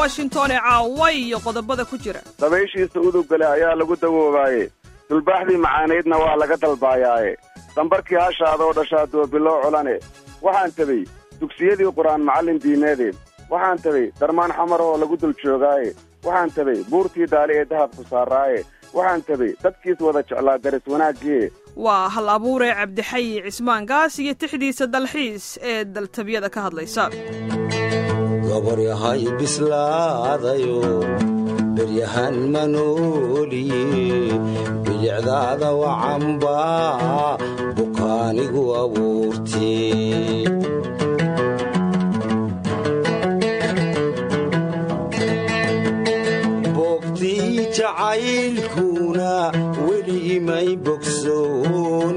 washington ee caawa iyo qodobada ku jira dabayshiisa udugale ayaa lagu dawoobaaye dulbaaxdii macaanaydna waa laga dalbaayaaye dambarkii hashaada oo dhashaa doobiloo culane waxaan tegey dugsiyadii qur-aan macallin diimeede waxaan tegey darmaan xamarahoo lagu dul joogaaye waxaan tegey buurtii daali ee dahabku saaraaye waxaan tegey dadkiis wada jeclaa daris wanaaggiie waa hal abuure cabdixayi cismaan gaas iyo tixdiisa dalxiis ee daltabiyada ka hadlaysa goboryahay bislaadayo beryahan manooliye bilicdaada wacanba bukaanigu abuurte boogtii jacaylkuna weli imay bogsoon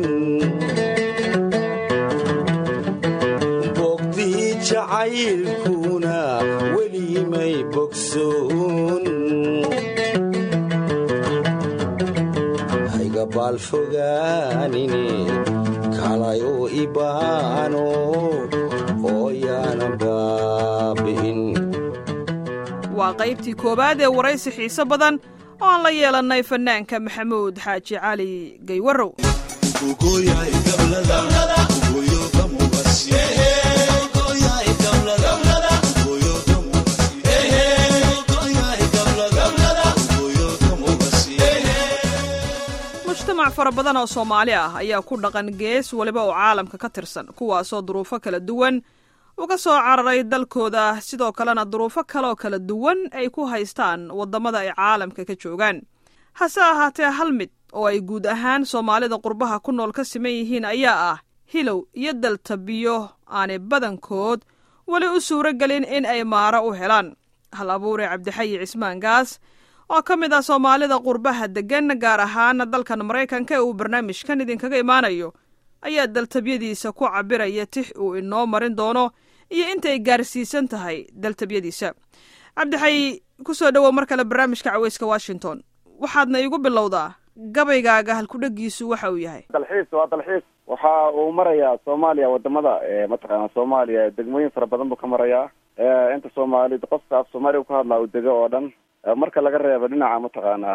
boogtii jacaylkuna weli imay bogsoon hayga baalfogaanine kalayoo ibaano ooyaana baabi'in waa qaybtii koowaad ee waraysi xiise badan oo aan la yeelannay fannaanka maxamuud xaaji cali gaywarow mujtamac fara badan oo soomaali ah ayaa ku dhaqan gees weliba oo caalamka ka tirsan kuwaasoo duruufo kala duwan uga soo cararay dalkooda sidoo kalena duruufo kaleoo kala duwan ay ku haystaan waddamada ay caalamka ka joogaan hase ahaatee hal mid oo ay guud ahaan soomaalida qurbaha ku nool ka siman yihiin ayaa ah hilow iyo daltabiyo aanay badankood weli u suuro gelin in ay maaro u helaan hal abuure cabdixayi cismaan gaas oo ka mid ah soomaalida qurbaha deggan gaar ahaan dalkan maraykanka ee uu barnaamijkan idinkaga imaanayo ayaa daltabyadiisa ku cabiraya tix uu inoo marin doono iyo intay gaarsiisan tahay daltabyadiisa cabdixayi ku soo dhowow mar kale barnaamijka caweyska washington waxaadna iigu bilowdaa gabaygaaga halkudhegiisu waxa uu yahay dalxiis waa dalxiis waxa uu marayaa soomaaliya wadamada mataqaana soomaaliya degmooyin fara badan buu ka marayaa inta soomaali qofka af soomaaliya ka hadlaa uu dego oo dhan marka laga reebo dhinaca mataqaana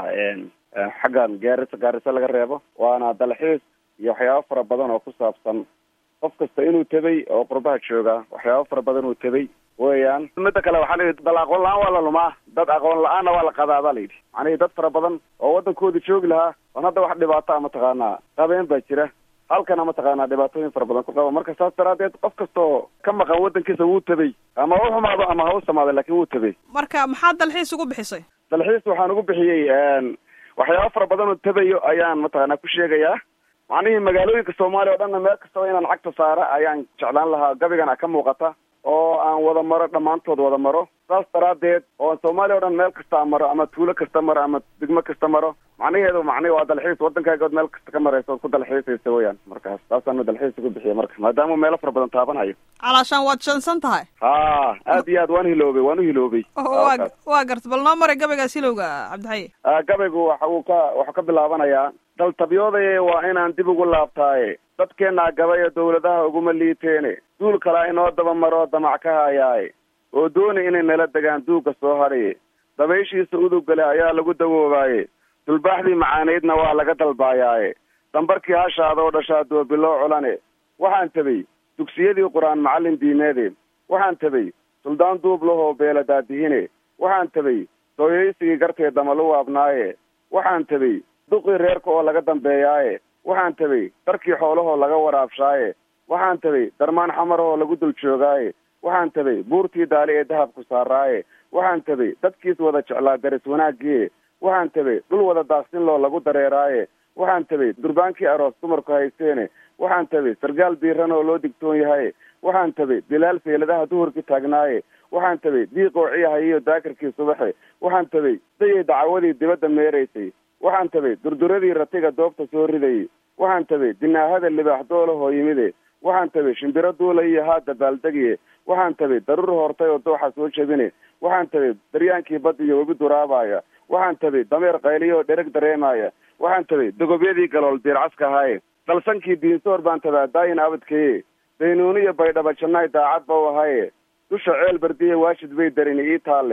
xaggan gaarisa gaarisa laga reebo waana dalxiis iyo waxyaabo fara badan oo ku saabsan qof kasta inuu tegay oo qurbaha jooga waxyaabo fara badan uu tegay weeyaan midda kale waxaa layidhi dal aqoon la-aan waa la lumaa dad aqoon la-aanna waa la qadaa baa layidhi macnihii dad fara badan oo waddankooda joogi lahaa oon hadda wax dhibaata a mataqaanaa qabeen baa jira halkana mataqaanaa dhibaatooyin fara badan ku qaba marka saas daraadeed qof kastaoo ka maqan waddankiisa wuu tegay ama ha u xumaado ama ha u samaado laakiin wuu tegay marka maxaad dalxiis ugu bixisay dalxiis waxaan ugu bixiyey waxyaabo fara badan oo tegayo ayaan mataqaanaa ku sheegayaa macnihii magaalooyinka soomaaliya o dhanna meel kastaba inaan cagta saara ayaan jeclaan lahaa gabigana ka muuqata oo aan wada maro dhammaantood wada maro saas daraadeed oo soomaaliya o dhan meel kasta maro ama tuulo kasta maro ama degmo kasta maro macnaheedu macnihi waa dalxiis waddankaagood meel kasta ka maraysa ood ku dalxiisaysa weyaan markaas taasaanu dalxiis ugu bixiya marka maadaama meelo fara badan taabanayo calaashaan waad shansan tahay ha aad iyo aad waan hiloobay waan u hiloobay wa waa garta bal noo maray gabaygaas hilowga cabdixayi gabaygu waxa uu ka waxuu ka bilaabanayaa daltabyoodaye waa inaan dib ugu laabtaaye dadkeennaa gabaya dawladaha uguma liiteene duul kalaa inoo daba maroo damac ka hayaaye oo dooni inay nala degaan duugga soo hadhaye dabayshiisa udugale ayaa lagu dawoobaaye dulbaaxdii macaanaydna waa laga dalbaayaaye dambarkii hashaada oo dhashaa doobiloo culane waxaan tegey dugsiyadii qur-aan macallin diimeede waxaan tegey suldaan duublahoo beela daadihine waxaan tegey dooyaysigii gartee damalu waabnaaye waxaan tegey duqii reerka oo laga dambeeyaaye waxaan tegey darkii xoolahoo laga waraabshaaye waxaan tegey darmaan xamarahoo lagu dul joogaaye waxaan tegey buurtii daali ee dahabku saaraaye waxaan tegey dadkiis wada jeclaa daris wanaaggiie waxaan tegey dhul wada daaqsinloo lagu dareeraaye waxaan tegey durbaankii aroos dumarku haysteene waxaan tegey sargaal biiran oo loo digtoon yahaye waxaan tegey bilaal feeladaha duhurkii taagnaaye waxaan tegey diiqoo ciyahayiyo daakirkii subaxe waxaan tegey dayay dacawadii dibadda meeraysay waxaan tegey durduradii ratiga doobta soo ridayay waxaan tegey dinaahada libaax doolahoo yimide waxaan tegey shimbiro duula iyo haadda baaldegiye waxaan tegey daruur hortay oo dooxa soo jebine waxaan tegey daryaankii badda iyo webi duraabaya waxaan tegey dameer qayliyo oo dhereg dareemaya waxaan tegey dogobyadii galool diircaska ahaaye dalsankii diinsoor baan tadaa daayin abadkeye daynuuniyo baydhaba jannaay daacad ba u ahaye dusha ceel bardiye waashid bay darini ii taalle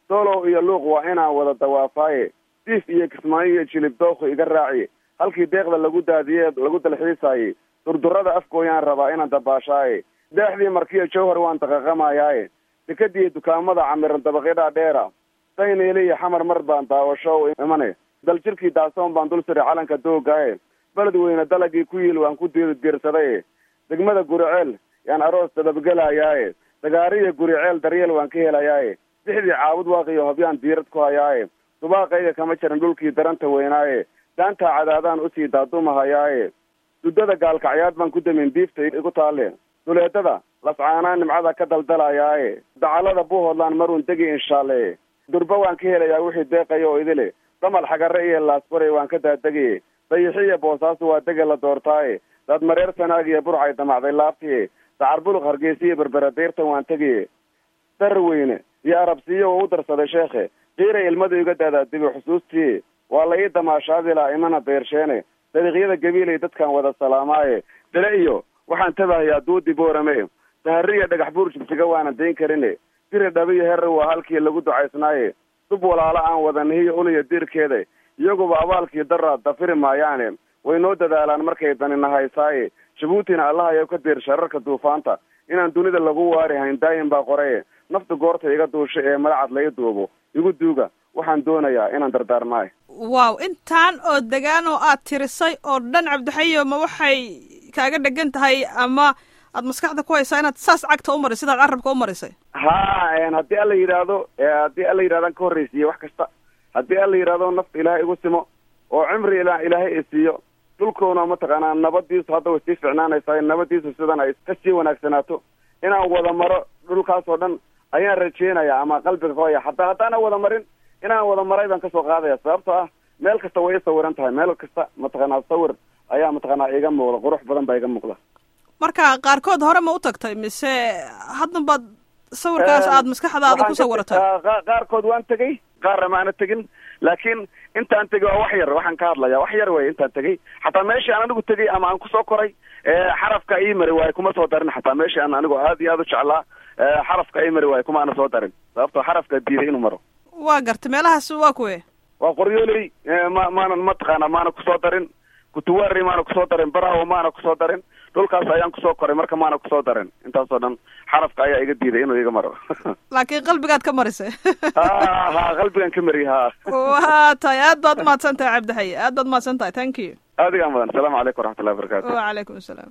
doolow iyo luuq waa inaan wada dawaafaaye diif iyo kismaayo iyo jilib dookhu iga raaciye halkii deeqda lagu daadiye lagu dalxiisaaye durdurada afkooyaan rabaa inaan dabaashaaye deexdii markiyo jawhar waan daqaqamayaaye dekadiiyo dukaamada camiran dabaqyadhaa dheera dayneele iyo xamar mar baan daawasho imane daljirkii daasoon baan dul siray calanka doogaaye beled weyne dalagii ku yiil waan ku diirdiirsadaye degmada guriceel yaan aroos dababgelayaaye dagaariyo guriceel daryeel waan ka helayaaye dixdii caabud waaqiyo hobyaan diirad ku hayaaye dubaaqayga kama jiran dhulkii daranta weynaaye daantaa cadaadaan usii daadumahayaaye duddada gaalkacyaad baan ku damin diifta igu taalle duleedada lascaanaan nimcada ka daldalayaaye dacalada buuhoodlaan maruun degi inshaale durba waan ka helayaa wixii deeqaya oo idile damal xagare iyo laasbaray waan ka daadegay dayixiyo boosaasu waa dege la doortaaye daad mareer sanaag iyo burcay damacday laabtiye dacar buluq hargeysiyo berbera deyrtan waan tegaye darar weyne iyo arabsiyo oo u darsaday sheekhe qiira ilmadu iga daadaadibi xusuustii waa la ii damaashaadilaa imana dayrsheene dariiqyada gabiilay dadkan wada salaamaaye dale iyo waxaan tabahayaa duudi boorame sahariya dhagax buur jibsiga waana dayn karine diri dhabiyo herre waa halkii lagu ducaysnaaye dub walaalo aan wada nihiyo uliya diirkeeda iyaguba abaalkii daraa dafiri maayaane way noo dadaalaan markay danina haysaaye jabuutina allahayo ka diir shararka duufaanta inaan dunida lagu waari hayn daayin baa qoraye nafta goorta iga duusha ee madacad lai duubo igu duuga waxaan doonayaa inaan dardaarmaayo waaw intaan oo degaan oo aad tirisay oo dhan cabdixayo ma waxay kaaga dhegan tahay ama aad maskaxda ku haysaa inaad saas cagta u marisay sidaad carabka u marisay ha haddii alla yidhaahdo haddii alla yidhahdan ka horreysiiye wax kasta haddii alla yidhahdo nafta ilaahay igu simo oo cimri ila ilaahay isiiyo dhulkoona mataqaanaa nabadiisu hadda way sii ficnaanaysaa nabadiisu sidan ay kasii wanaagsanaato inaan wada maro dhulkaas oo dhan ayaan rajeynayaa ama qalbiga ka haya hataa haddaana wada marin inaan wada maray baan kasoo qaadaya sababtoo ah meel kasta way i sawiran tahay meel kasta mataqaanaa sawir ayaa mataqaanaa iga muuqda qurux badan baa iga muuqda marka qaarkood hore ma u tagtay mise haddan baad sawirkaas aad maskaxdaada ku sawiratay qaarkood waan tegey qaarna maana tegin laakiin intaan tegey waa wax yar waxaan ka hadlaya wax yar wey intaan tegey xataa meeshii aan anigu tegey ama aan kusoo koray xarafka ii mari waaye kuma soo darin xataa meeshii aan anigu aad iyo aad u jeclaa xarafka ii mari waaye kuma ana soo darin sababtoo xarafka diiday inuu maro waa gartay meelahaas waa kuwe waa qoryooley ma maanan mataqaana maana kusoo darin kutuwari maana kusoo darin barahawo maana kusoo darin dhulkaas ayaan kusoo koray marka maana kusoo darin intaasoo dhan xarafka ayaa iga diiday inuu iga maro laakiin qalbigaad ka marisay ha ha qalbigan ka mariy ha waa tahay aad baad umahadsan tahay cabdixaye aad baad umahadsan tahay thank you aadigaa mudan asalaamu calaykum waraxmatullahi wabarakatu wacalaykum asalaam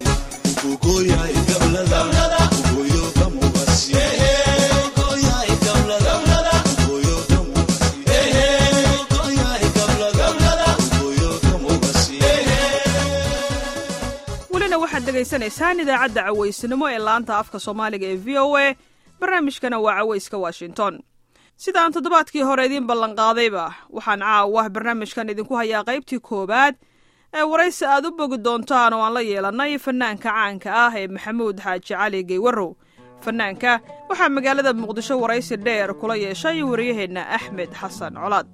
welina waxaad dhegaysanaysaan idaacadda cawaysnimo ee laanta afka soomaaliga ee v o a barnaamijkana waa cawayska washington sidaan toddobaadkii hore idiin ballanqaadayba waxaan caawa barnaamijkan idinku hayaa qaybtii koowaad ee waraysi aad u bogi doontaan oo aan la yeelannay fanaanka caanka ah ee maxamuud xaaji cali geywarow fanaanka waxaa magaalada muqdisho waraysi dheer kula yeeshay wariyaheenna axmed xasan colaad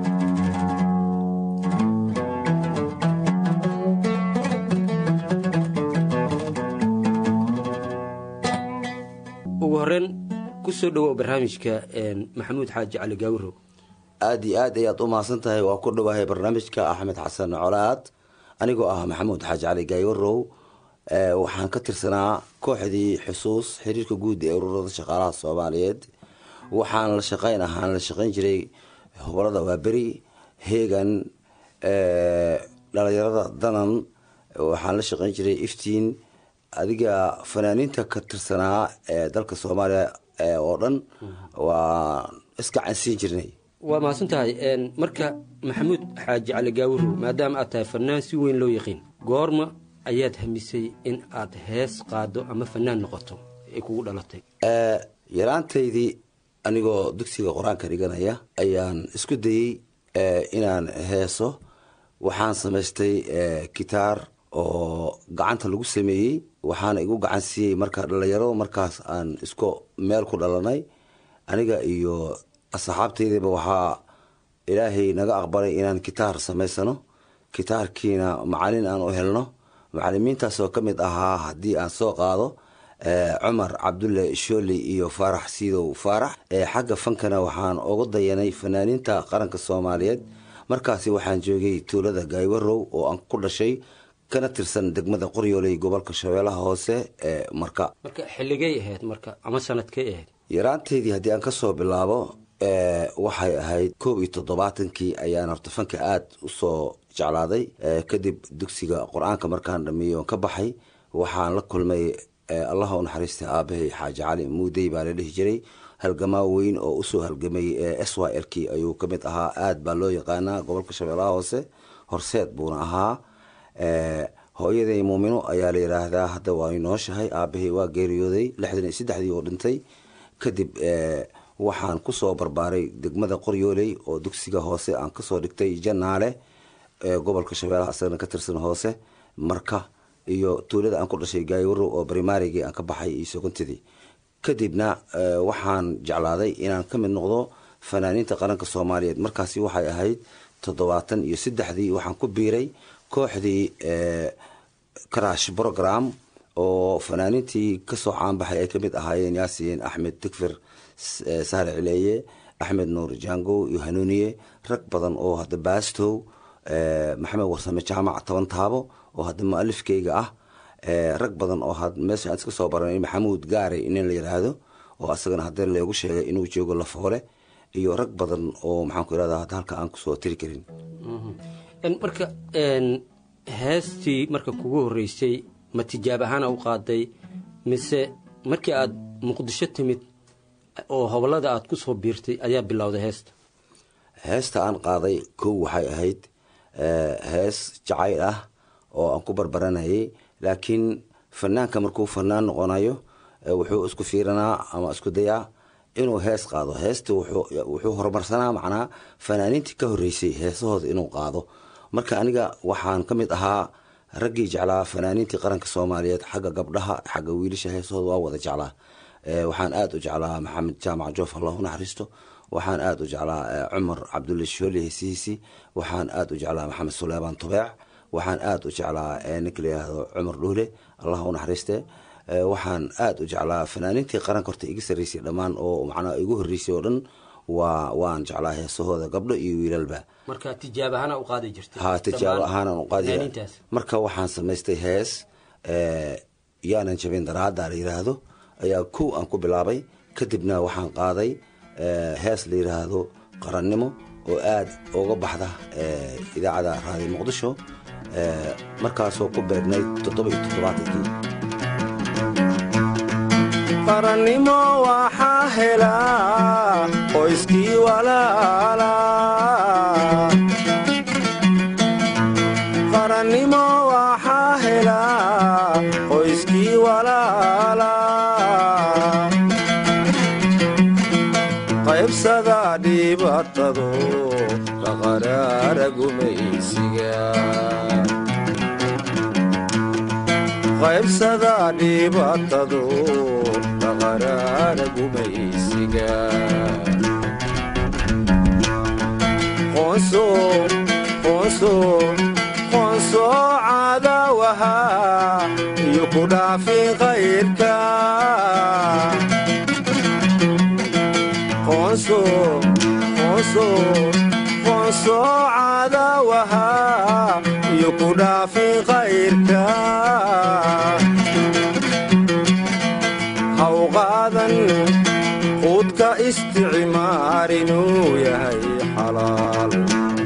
ugu horeen kusoo dhawow barnaamijka maxamuud xaaji cali gaawiro aada iyo aad ayaad u mahadsan tahay waa ku dhawahay barnaamijka axmed xasan colaad anigoo ah maxamuud xaaji cali gaayarow waxaan ka tirsanaa kooxdii xusuus xiriirka guud ee ururada shaqaalaha soomaaliyeed waxaan la shaqeyn ahaan la shaqeyn jiray hobolada waaberi heegan dhalinyarada danan waxaan la shaqeyn jiray iftiin adiga fanaaniinta ka tirsanaa ee dalka soomaaliya oo dhan waa iska cansiin jirnay waa mahadsan tahay marka maxamuud xaaji cali gaawiro maadaama aad tahay fanaan si weyn loo yaqiin goorma ayaad hamisay in aad hees qaado ama fanaan noqoto ay kugu dhalatay yaraantaydii anigoo dugsiga qur-aanka dhiganaya ayaan isku dayey inaan heeso waxaan samaystay gitaar oo gacanta lagu sameeyey waxaana igu gacan siiyey marka dhalinyaro markaas aan isku meel ku dhalanay aniga iyo asxaabtaydiba waxaa ilaahay naga aqbalay inaan gitaar samaysano gitaarkiina macalin aan u helno macalimiintaasoo ka mid ahaa haddii aan soo qaado cumar cabdulle shooli iyo faarax siidow faarax xagga fankana waxaan ugu dayanay fanaaniinta qaranka soomaaliyeed markaasi waxaan joogay tuulada gaaywarow oo aan ku dhashay kana tirsan degmada qoryooley gobolka shabeellaha hoose ee marka marka xilligay ahayd marka ama sanadkay ahayd yaraanteydii haddii aan kasoo bilaabo waxay ahayd koob iyo toddobaatankii ayaan horta fanka aada usoo jeclaaday kadib dugsiga qur-aanka markaan dhameeyey oon ka baxay waxaan la kulmay allaha u naxariistay aabahay xaaji cali muudey baa la dhihi jiray halgamaa weyn oo usoo halgamay s y l k ayuu ka mid ahaa aada baa loo yaqaanaa gobolka shabeellaha hoose horseed buuna ahaa hooyaday muumino ayaa la yidhaahdaa hadda waa nooshahay aabahay waa geeriyooday lixdan iyo saddexdii oo dhintay kadib waxaan kusoo barbaaray degmada qoryooley oo dugsiga hoose aan kasoo dhigtay janaale gobolka shabeellaha asagana ka tirsan hoose marka iyo tuulada aan ku dhashay gaaywarow oo brimarigii aan ka baxay iyo sogontidii kadibna waxaan jeclaaday inaan ka mid noqdo fanaaniinta qaranka soomaaliyeed markaasi waxay ahayd toddobaatan iyo saddexdii waxaan ku biiray kooxdii crash program oo fanaaniintii kasoo caanbaxay ay kamid ahaayeen yaasiin axmed digfir sahre cileeye axmed nuur jango iyo hanuuniye rag badan oo hadda baastow maxamed warsame jaamac toban taabo oo hadda mualifkeyga ah rag badan oo meesha aan iska soo baranay maxamuud gaare inin la yidhaahdo oo asagana hadda leegu sheegay inuu joogo lafoole iyo rag badan oo maxaan ku irahda hadda halka aan kusoo tiri karin marka heestii marka kugu horeysay ma tijaab ahaana u qaaday mise markii aada muqdisho timid oo hobolada aada ku soo biirtay ayaa bilowday heesta heesta aan qaaday kow waxay ahayd hees jacayl ah oo aan ku barbaranayay laakiin fanaanka markuu fanaan noqonayo wuxuu isku fiiranaa ama isku dayaa inuu hees qaado heesta wuxuu horumarsanaa macnaa fanaaniintii ka horeysay heesahooda inuu qaado marka aniga waxaan ka mid ahaa raggii jeclaa fanaaniintii qaranka soomaaliyeed xagga gabdhaha xagga wiilasha heesahooda waa wada jeclaa waxaan aada u jeclaa maxamed jaamac joof allah u naxariisto waxaan aada u jeclaa cumar cabdulle shooli heesihiisi waxaan aada u jeclaa maxamed suleymaan tubeec waxaan aada u jeclaa ninka la yihahdo cumar dhuule allah u naxariiste waxaan aada u jeclaa fanaaniintii qaranka horta iga sarreysay dhammaan oo macnaa igu horreysay oo dhan waa waan jeclaa heesahooda gabdho iyo wiilalba marka tijaab ahaana u qaadi jirtay ha tijaabo ahaanan u qaadi fanaaniintaas marka waxaan samaystay hees yaanan jabin daraada la yidhaahdo ayaa kow aan ku bilaabay kadibna waxaan qaaday hees la yidhaahdo qarannimo oo aada uga baxda idaacada raadiyo muqdisho markaasoo ku beegnayd toddoba iyo toddobaatankii qarannimo waxaa helaa qoyskii walaala qarannimo waxaa helaa qoyskii walaala qaybsada dhibatado kaqaraara gumaysiga qaybsada dhibatado kaqaraara gumaysiga qoonso qoonso qoonso cadawaha iyo ku dhaafin qayrka qoonso qoonso qoonso cadawaha iyo ku dhaafin qayrka haw qaadan quudka isticmaar inuu yahay xalaal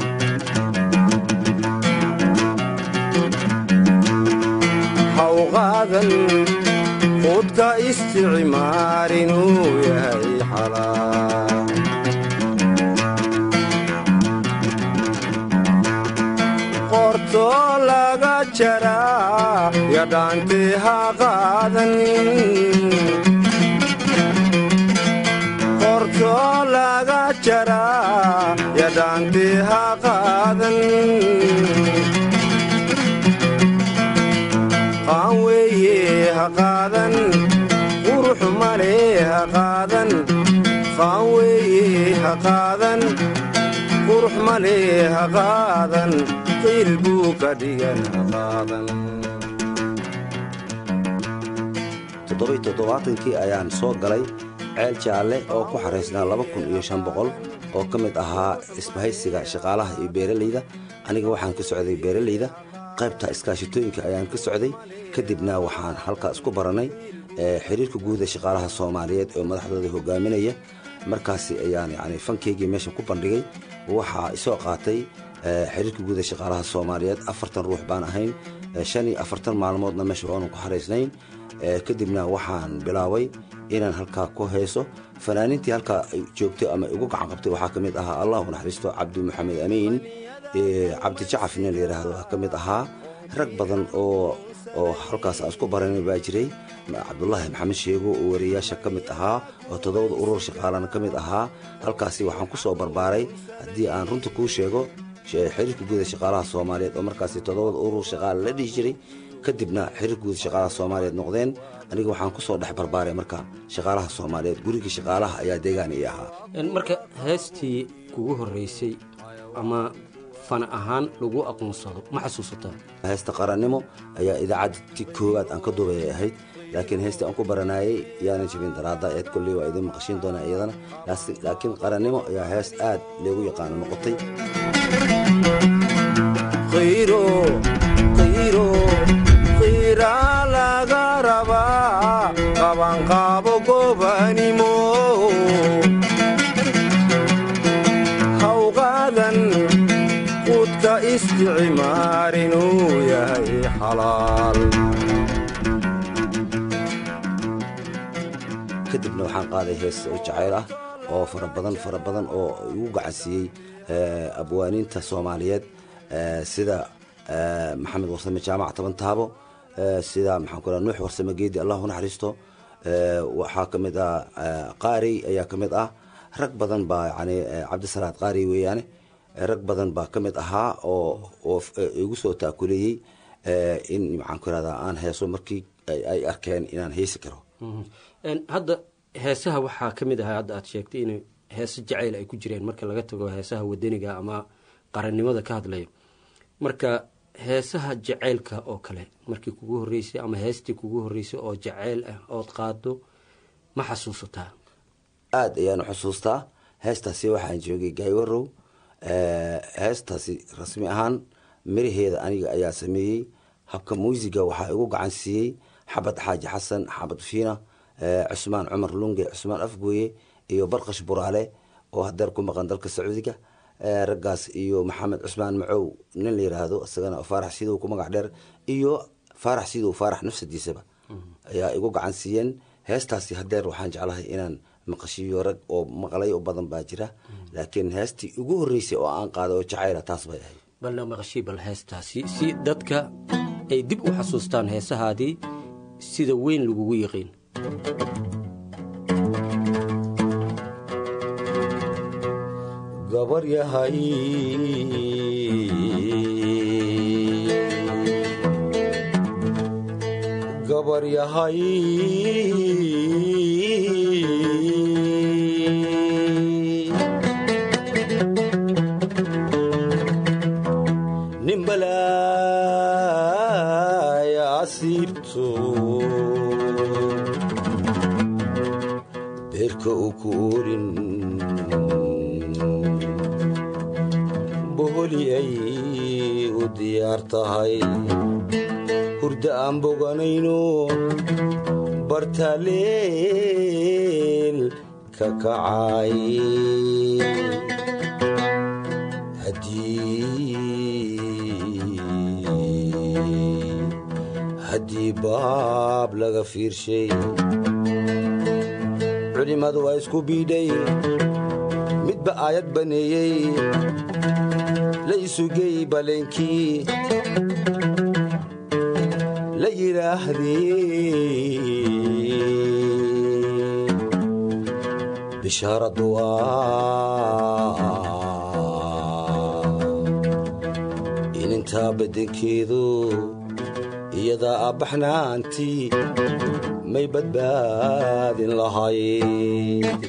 haw qaadan quudka isticmaar inuu yahay xalaal qortoo laga jaraa yadhaantii ha qaadan qortoo laga jaraa yadhaantii ha qaadan qaan weeye ha qaadan qurux male ha qaadan qaan weeye ha qaadan qurux male ha qaadan qiil buu ka dhigan ha qaadan toddobai toddobaatankii ayaan soo galay ceel jaalle oo ku xaraysnaa laba kun iyo shan boqol oo ka mid ahaa isbahaysiga shaqaalaha iyo beeralayda aniga waxaan ka socday beeralayda qaybta iskaashitooyinka ayaan ka socday kadibna waxaan halkaa isku barannay xiriirka guuda shaqaalaha soomaaliyeed oo madaxdooda hogaaminaya markaasi ayaan yani fankeygii meeshan ku bandhigay waxaa isoo qaatay xiriirka guuda shaqaalaha soomaaliyeed afartan ruux baan ahayn shan iyo afartan maalmoodna meesha waanu ku xaraysnayn kadibna waxaan bilaabay inaan halkaa ku hayso fanaaniintii halkaa joogtay ama igu gacan qabtay waxaa ka mid ahaa allah u naxariisto cabdi maxamed amiin cabdi jacaf nin la yidhaahdo ka mid ahaa rag badan oo oo halkaas aan isku baranay baa jiray cabdulaahi maxamed sheego oo wariyayaasha ka mid ahaa oo toddobada urur shaqaalana ka mid ahaa halkaasi waxaan ku soo barbaaray haddii aan runta kuu sheego xiriirka guuda shaqaalaha soomaaliyeed oo markaasi toddobada urur shaqaala la dhihi jiray kadibna xiriirka guuda shaqaalaha soomaaliyeed noqdeen aniga waxaan ku soo dhex barbaaray marka shaqaalaha soomaaliyeed gurigii shaqaalaha ayaa deegaan ii ahaa marka heestii kugu horreysay ama fan ahaan lagu aqoonsado ma xasuusataa heesta qarannimo ayaa idaacadti koowaad aan ka duubay ahayd laakiin heestii aan ku baranayay yaanan jabin daraada eed kolley waa idin maqashiin doonaa iyadana laakiin qarannimo ayaa hees aad leegu yaqaano noqotay qiira laga rabaa qabanqaabo gobanimo hawqaadan quudka isticmaar inuu yahay xalaal kadibna waxaan qaaday hees oo jacayl ah oo fara badan fara badan oo igu gacansiiyey abwaaniinta soomaaliyeed sida maxamed warsame jaamac toban taabo sida maxaan ku nuux warsame geedi allah u naxariisto waxaa ka mid ah qaari ayaa ka mid ah rag badan baa yani cabdisalaad qaari weeyaane rag badan baa ka mid ahaa oo oo igu soo taakuleeyey in maxaan ku irahdaa aan heeso markii ay arkeen inaan heesi karo hadda heesaha waxaa ka mid ahaa hadda aad sheegtay in heese jacayl ay ku jireen marka laga tago heesaha wadaniga ama qarannimada ka hadlaya marka heesaha jacaylka oo kale markii kugu horreysay ama heestii kugu horreysay oo jacayl ah ood qaado ma xasuusataa aada ayaan xusuustaa heestaasi waxaan joogay gaywarow heestaasi rasmi ahaan miraheeda aniga ayaa sameeyey habka muusiga waxaa igu gacan siiyey xabad xaaji xasan xabad fiina cusmaan cumar lunge cusmaan afgooye iyo barkash buraale oo hadeer ku maqan dalka sacuudiga raggaas iyo maxamed cusmaan macow nin la yiraahdo isagana faarax sidow ku magac dheer iyo faarax sidow faarax nafsadiisaba ayaa igu gacan siiyeen heestaasi hadeer waxaan jeclahay inaan maqashiyo rag oo maqlay oo badan baa jira laakiin heestii ugu horreysay oo aan qaaday oo jacayla taas bay ahayd balna maqashii bal heestaasi si dadka ay dib u xasuustaan heesahaadii sida weyn lagugu yiqiin gabar yahay gabar yahay nimbalaya asiibto beerka uu ku orin boholi ay u diyaar tahay hurda aan boganayno bartaaleel ka kacay haddii baab laga fiirshay culimmadu waa isku biidhay midba aayad baneeyey la isugey baleenkii la yidhaahdee bishaaradu waa inintaa beddenkeedu iyadaa abbaxnaantii may badbaadin lahayd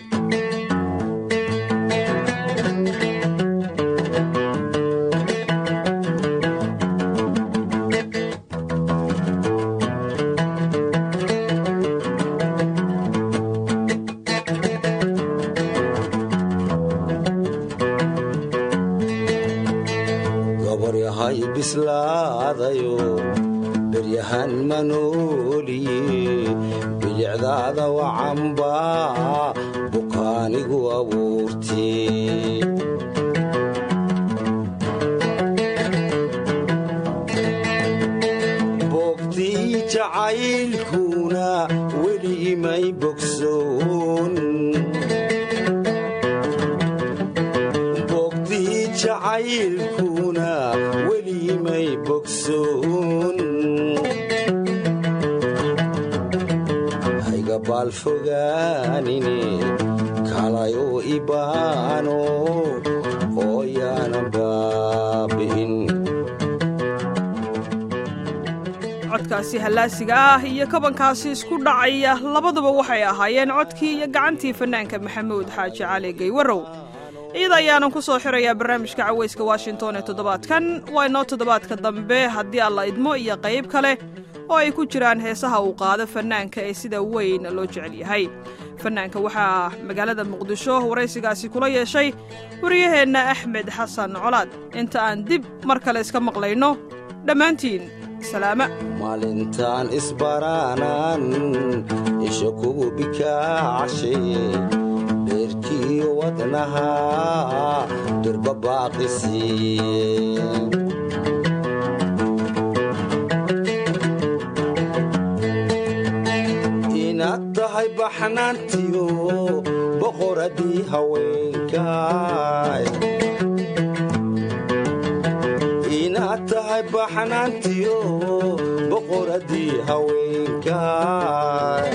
nooliye bilicdaada wacanba bukaanigu abuurtee boogtii jacaylkuna weli imay bogsoon boogtii jacaylkuna weli imay bogsoon hayga baalfogaanine kalayo ibaano ooyaana baabi'in codkaasi hallaasiga ah iyo kabankaasi isku dhacaya labaduba waxay ahaayeen codkii iyo gacantii fannaanka maxamuud xaaji cali gaywarow iyada ayaanan ku soo xirayaa barnaamijka cawayska washington ee toddobaadkan waa inoo toddobaadka dambe haddii alla idmo iyo qayb kale oo ay ku jiraan heesaha uu qaado fannaanka ee sida weyn loo jecel yahay fannaanka waxaa magaalada muqdisho waraysigaasi kula yeeshay wariyaheenna axmed xasan colaad inta aan dib mar kale iska maqlayno dhammaantiin salaama maalintaan isbaraanan isha kugu bikaacshe dheerkiyo wadnaha durba baaqisiiye inaad tahay baxnaantiyo boqoradii haweenkaay inaad tahay baxnaantiyo boqoradii haweenkaay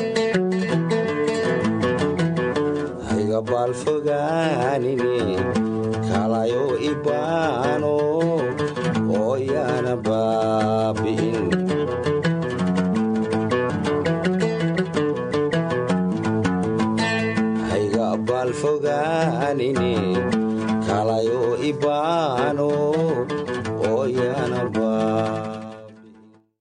hayga baalfogaanine kalayo ibaano ooyaana baabi'in hayga baalfogaanine kalayo ibaano